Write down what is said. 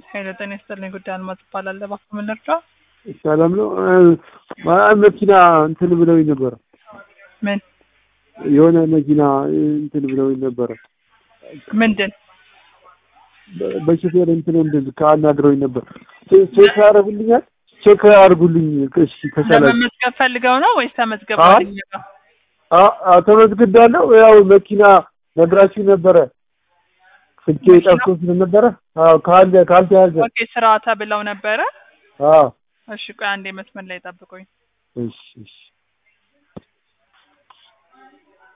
ኃይለ ጤና ይስጥልኝ። ጉዳይ አልማዝ እባላለሁ። እባክዎ ምን ልርዳው? ሰላም ነው። መኪና እንትን ብለውኝ ነበረ። ምን የሆነ መኪና እንትን ብለውኝ ነበረ። ምንድን በ- በሾፌር እንትን እንድል ከአናግረውኝ ነበር። ቼ- ቼክ ያደርጉልኛል? ቼክ አድርጉልኝ እሺ ከቻላችሁ። ለመመዝገብ ፈልገው ነው ወይስ ተመዝግበዋል? አይ። እኛ ጋር? አ- አ- ተመዝግቤያለሁ። ያው መኪና ነግራችሁ ነበረ። ስልኬ ጠፍቶ ስለነበረ አዎ፣ ካለ ካልተያዘ ኦኬ ስራ ተብለው ነበረ። አዎ፣ እሺ ቆይ አንዴ መስመር ላይ ጠብቁኝ። እሺ እሺ